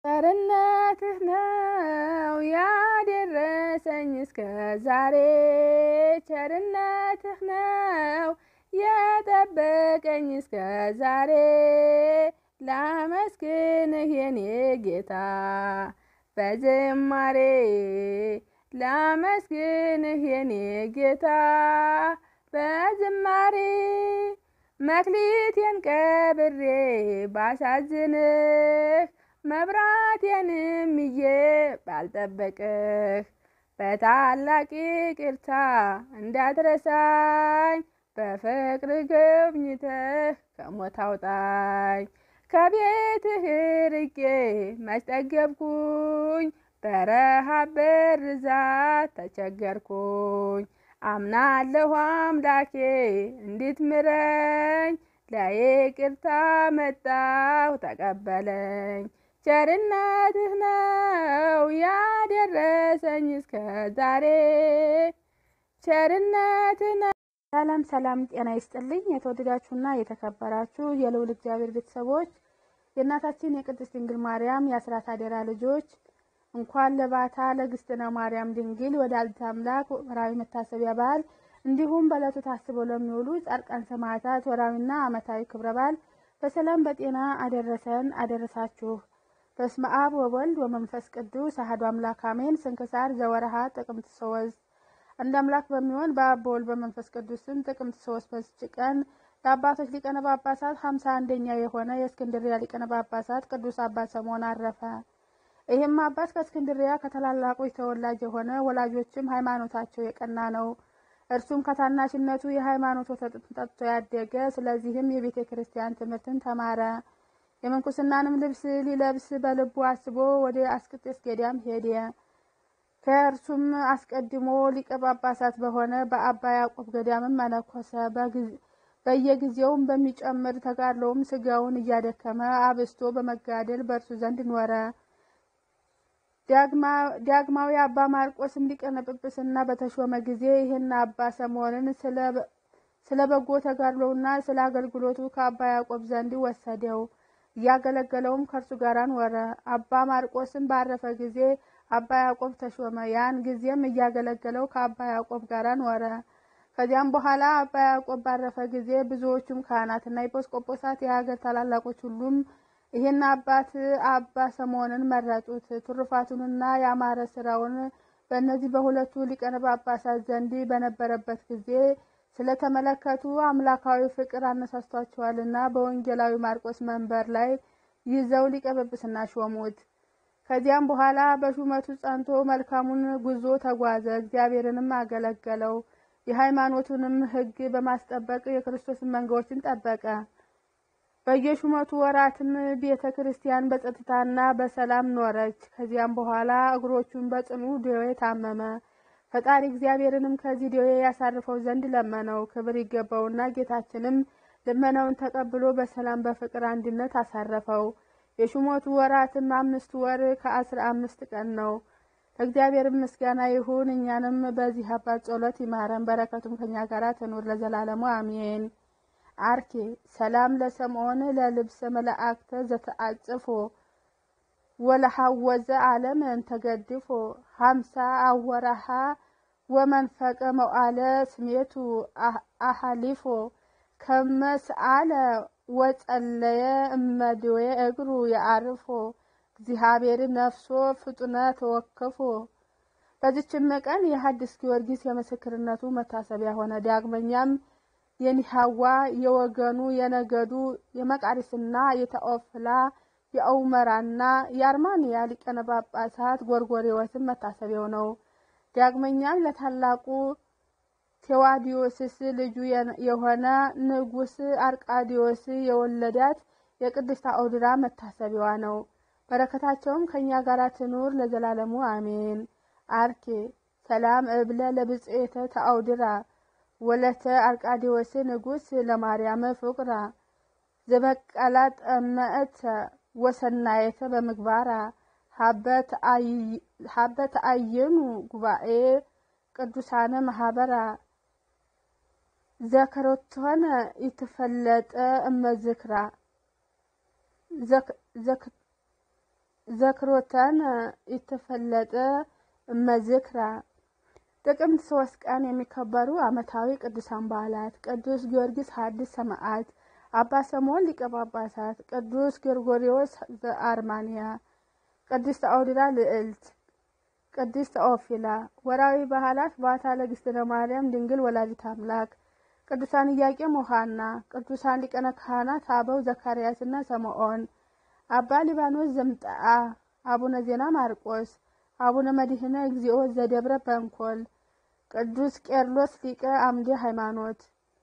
ቸርነትህ ነው ያደረሰኝ እስከ ዛሬ ቸርነትህ ነው የጠበቀኝ እስከ ዛሬ ላመስግንህ የኔ ጌታ በዝማሬ ላመስግንህ የኔ ጌታ በዝማሬ መክሊቴን ቀብሬ ባሳዝንህ መብራቴንም ይዤ ባልጠበቅህ በታላቅ ይቅርታ እንዳትረሳኝ በፍቅር ጎብኝተህ ከሞት አውጣኝ። ከቤትህ ርቄ መች ጠገብኩኝ፣ በረሃብ በርዛት ተቸገርኩኝ። አምናለሁ አምላኬ እንድትምረኝ፣ ለይቅርታ መጣሁ ተቀበለኝ። ቸርነትህ ነው ያደረሰኝ እስከ ዛሬ ቸርነትህ ነው። ሰላም ሰላም፣ ጤና ይስጥልኝ የተወደዳችሁና የተከበራችሁ የልዑል እግዚአብሔር ቤተሰቦች የእናታችን የቅድስት ድንግል ማርያም የአስራት አደራ ልጆች እንኳን ለባታ ለእግዝእትነ ማርያም ድንግል ወላዲተ አምላክ ወርሃዊ መታሰቢያ በዓል እንዲሁም በዕለቱ ታስበው ለሚውሉ ጻድቃን ሰማዕታት ወርሃዊና ዓመታዊ ክብረ በዓል በሰላም በጤና አደረሰን አደረሳችሁ። በስመ አብ ወወልድ ወመንፈስ ቅዱስ አሐዱ አምላክ አሜን። ስንክሳር ዘወርሃ ጥቅምት ሶስት አንድ አምላክ በሚሆን በአብ በወልድ በመንፈስ ቅዱስም ጥቅምት ሶስት በዚች ቀን ለአባቶች ሊቀነ ጳጳሳት ሀምሳ አንደኛ የሆነ የእስክንድሪያ ሊቀነ ጳጳሳት ቅዱስ አባት ሰምዖን አረፈ። ይህም አባት ከእስክንድሪያ ከታላላቆች ተወላጅ የሆነ ወላጆችም ሃይማኖታቸው የቀና ነው። እርሱም ከታናሽነቱ የሃይማኖት ወተት ጠጥቶ ያደገ፣ ስለዚህም የቤተ ክርስቲያን ትምህርትን ተማረ። የምንኩስናንም ልብስ ሊለብስ በልቡ አስቦ ወደ አስቄጥስ ገዳም ሄደ። ከእርሱም አስቀድሞ ሊቀ ጳጳሳት በሆነ በአባ ያዕቆብ ገዳምም መነኮሰ። በየጊዜውም በሚጨምር ተጋድሎውም ስጋውን እያደከመ አብስቶ በመጋደል በእርሱ ዘንድ ኖረ። ዳግማዊ አባ ማርቆስም ሊቀነ ጵጵስና በተሾመ ጊዜ ይህን አባ ሰምዖንን ስለ በጎ ተጋድሎውና ስለ አገልግሎቱ ከአባ ያዕቆብ ዘንድ ወሰደው። እያገለገለውም ከእርሱ ጋር ኖረ። አባ ማርቆስም ባረፈ ጊዜ አባ ያዕቆብ ተሾመ። ያን ጊዜም እያገለገለው ከአባ ያዕቆብ ጋር ኖረ። ከዚያም በኋላ አባ ያዕቆብ ባረፈ ጊዜ ብዙዎቹም ካህናትና ኤጲስቆጶሳት የሀገር ታላላቆች ሁሉም ይህን አባት አባ ሰምዖንን መረጡት። ትሩፋቱንና ያማረ ስራውን በእነዚህ በሁለቱ ሊቃነ ጳጳሳት ዘንድ በነበረበት ጊዜ ስለተመለከቱ አምላካዊ ፍቅር አነሳስቷቸዋልና በወንጌላዊ ማርቆስ መንበር ላይ ይዘው ሊቀ ጵጵስና ሾሙት። ከዚያም በኋላ በሹመቱ ጸንቶ መልካሙን ጉዞ ተጓዘ። እግዚአብሔርንም አገለገለው። የሃይማኖቱንም ሕግ በማስጠበቅ የክርስቶስን መንጋዎችን ጠበቀ። በየሹመቱ ወራትም ቤተ ክርስቲያን በጸጥታና በሰላም ኖረች። ከዚያም በኋላ እግሮቹን በጽኑ ደዌ ታመመ። ፈጣሪ እግዚአብሔርንም ከዚህ ደዌ ያሳርፈው ዘንድ ለመነው። ክብር ይገባውና ጌታችንም ልመናውን ተቀብሎ በሰላም በፍቅር አንድነት አሳረፈው። የሹመቱ ወራትም አምስት ወር ከአስራ አምስት ቀን ነው። ለእግዚአብሔር ምስጋና ይሁን። እኛንም በዚህ አባት ጸሎት ይማረን፣ በረከቱም ከኛ ጋር ትኑር ለዘላለሙ አሜን። አርኬ ሰላም ለሰምዖን ለልብሰ መላእክተ ዘተአጽፎ ወለሐወዘ ዓለም እንተገድፎ ሀምሳ አወራሃ ወመንፈቀ መዋዕለ ስሜቱ አሃሊፎ ከመስአለ ወጸለየ እመድዌ እግሩ የአርፎ እግዚአብሔር ነፍሶ ፍጡነ ተወከፎ። በዚችም ቀን የሐዲስ ጊዮርጊስ የምስክርነቱ መታሰቢያ ሆነ። ዳግመኛም የኒሃዋ የወገኑ የነገዱ የመቃሪስና የተኦፍላ የአውመራና የአርማንያ ሊቀነ ጳጳሳት ጎርጎሬዎስም መታሰቢያው ነው። ዳግመኛም ለታላቁ ቴዋዲዮስስ ልጁ የሆነ ንጉሥ አርቃዲዮስ የወለዳት የቅድስት አውድራ መታሰቢያዋ ነው። በረከታቸውም ከእኛ ጋር ትኑር ለዘላለሙ አሜን። አርኬ ሰላም እብለ ለብጽኤተ ተአውድራ ወለተ አርቃዲዎስ ንጉሥ ለማርያም ፍቁራ ዘበቀላ ጠመእተ ወሰናየተ በምግባራ ሀበ ተአየኑ ጉባኤ ቅዱሳነ ማህበራ ዘከሮቶነ ይትፈለጠ እመዝክራ ዘክሮተን ይተፈለጠ እመዝክራ ጥቅምት ሶስት ቀን የሚከበሩ ዓመታዊ ቅዱሳን በዓላት ቅዱስ ጊዮርጊስ ሐዲስ ሰማዕት፣ አባ ሰሞን ሊቀ ጳጳሳት፣ ቅዱስ ጎርጎርዮስ ዘአርማንያ፣ ቅድስት አውድራ ልዕልት፣ ቅድስት ኦፊላ። ወርሃዊ በዓላት ባታ ለእግዝእትነ ማርያም ድንግል ወላዲተ አምላክ፣ ቅዱሳን ኢያቄም ወሐና፣ ቅዱሳን ሊቃነ ካህናት አበው ዘካርያስና ሰምዖን፣ አባ ሊባኖስ ዘምጠአ፣ አቡነ ዜና ማርቆስ፣ አቡነ መድህነ እግዚኦ ዘደብረ በንኮል፣ ቅዱስ ቄርሎስ ሊቀ አምደ ሃይማኖት።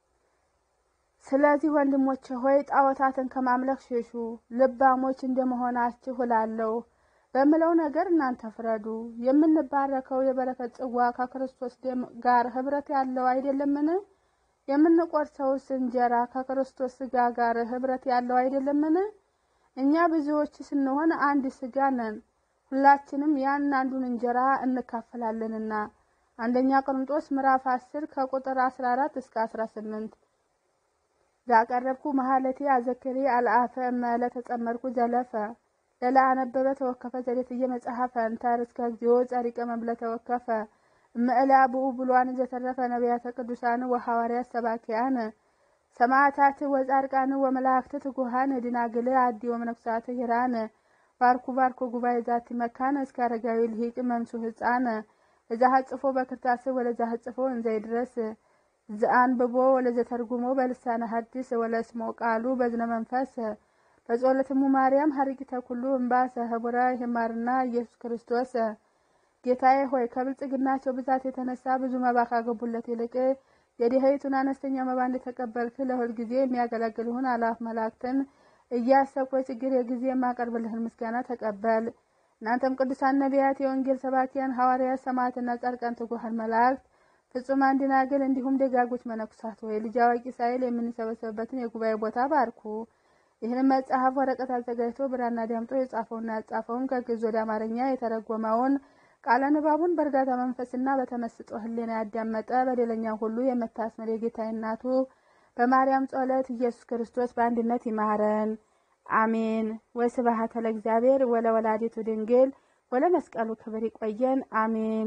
ስለዚህ ወንድሞቼ ሆይ ጣዖታትን ከማምለክ ሽሹ፣ ልባሞች እንደመሆናችሁ እላለሁ። በምለው ነገር እናንተ ፍረዱ። የምንባረከው የበረከት ጽዋ ከክርስቶስ ደም ጋር ኅብረት ያለው አይደለምን? የምንቆርሰውስ እንጀራ ከክርስቶስ ሥጋ ጋር ኅብረት ያለው አይደለምን? እኛ ብዙዎች ስንሆን አንድ ሥጋ ነን፣ ሁላችንም ያን አንዱን እንጀራ እንካፈላለንና። አንደኛ ቆሮንጦስ ምዕራፍ 10 ከቁጥር 14 እስከ 18 ዛቀረብኩ መሀለቴ አዘክሬ አልአፈ እመለ ተጸመርኩ ዘለፈ ለላ አነበበ ተወከፈ ዘዴትየ መጽሐፈ እንታር እስከ እግዚኦ ጸሪቀ መብለ ተወከፈ እምዕላ ብኡ ብሏን ዘተረፈ ነቢያተ ቅዱሳን ወሐዋርያት ሰባኪያን ሰማዕታት ወጻድቃን ወመላእክት ትጉሃን ድናግል አዲ ወመነኩሳት ሂራን ባርኩ ባርኩ ጉባኤ ዛቲ መካነ እስከ አረጋዊ ልሂቅ መምሱ ህፃን እዛ ሀጽፎ በክርታስ ወለዛ ሀጽፎ እንዘይ ድረስ ዘአንብቦ ወለዘተርጉሞ በልሳነ ሐዲስ ወለስሞ ቃሉ በዝነ መንፈስ በጸሎትሙ ማርያም ሀሪቂተ ኩሉ እምባሰ ህቡረ ይማርና ኢየሱስ ክርስቶስ ጌታዬ ሆይ ከብልጽግናቸው ብዛት የተነሳ ብዙ መባ ካገቡለት ይልቅ የድሀይቱን አነስተኛ መባ እንደተቀበልክ ለሁል ጊዜ የሚያገለግልሁን አላፍ መላእክትን እያሰብኩ የችግር የጊዜ የማቀርብልህን ምስጋና ተቀበል። እናንተም ቅዱሳን ነቢያት፣ የወንጌል ሰባኪያን ሐዋርያት፣ ሰማዕትና ጻድቃን፣ ትጉሃን መላእክት ፍጹማን ደናግል እንዲሁም ደጋጎች መነኩሳት ወይ ልጅ አዋቂ ሳይል የምንሰበሰብበትን የጉባኤ ቦታ ባርኩ። ይህንን መጽሐፍ ወረቀት አዘጋጅቶ ብራና ዳምጦ የጻፈውና ያጻፈውን ከግዕዝ ወደ አማርኛ የተረጎመውን ቃለ ንባቡን በእርጋታ መንፈስና በተመስጦ ሕሊና ያዳመጠ በደለኛ ሁሉ የምታስምር የጌታዬ እናቱ በማርያም ጸሎት ኢየሱስ ክርስቶስ በአንድነት ይማረን፣ አሜን። ወስብሐት ለእግዚአብሔር ወለወላዲቱ ድንግል ወለመስቀሉ ክብር። ይቆየን፣ አሜን።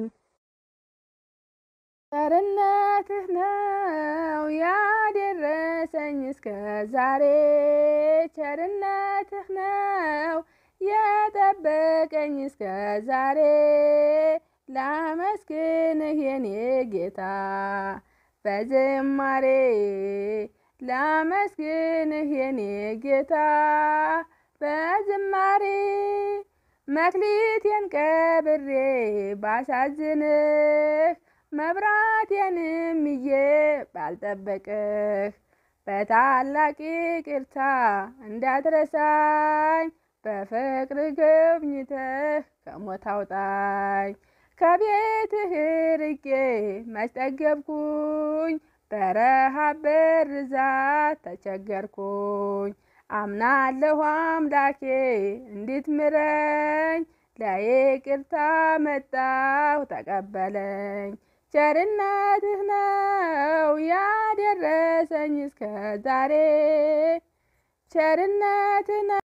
ቸርነትህ ነው ያደረሰኝ እስከ ዛሬ፣ ቸርነትህ ነው የጠበቀኝ እስከ ዛሬ። ላመስግንህ የኔ ጌታ በዝማሬ፣ ላመስግንህ የኔ ጌታ በዝማሬ። መክሊቴን ቀብሬ ባሳዝንህ መብራቴንም ይዤ ባልጠበቅህ በታላቅ ይቅርታ እንዳትረሳኝ በፍቅር ጎብኝተህ ከሞት አውጣኝ። ከቤትህ ርቄ መች ጠገብኩኝ፣ በረሃብ በርዛት ተቸገርኩኝ። አምናለሁ አምላኬ እንድትምረኝ፣ ለይቅርታ መጣሁ ተቀበለኝ። ቸርነትህ ነው ያደረሰኝ እስከ ዛሬ ቸርነትህ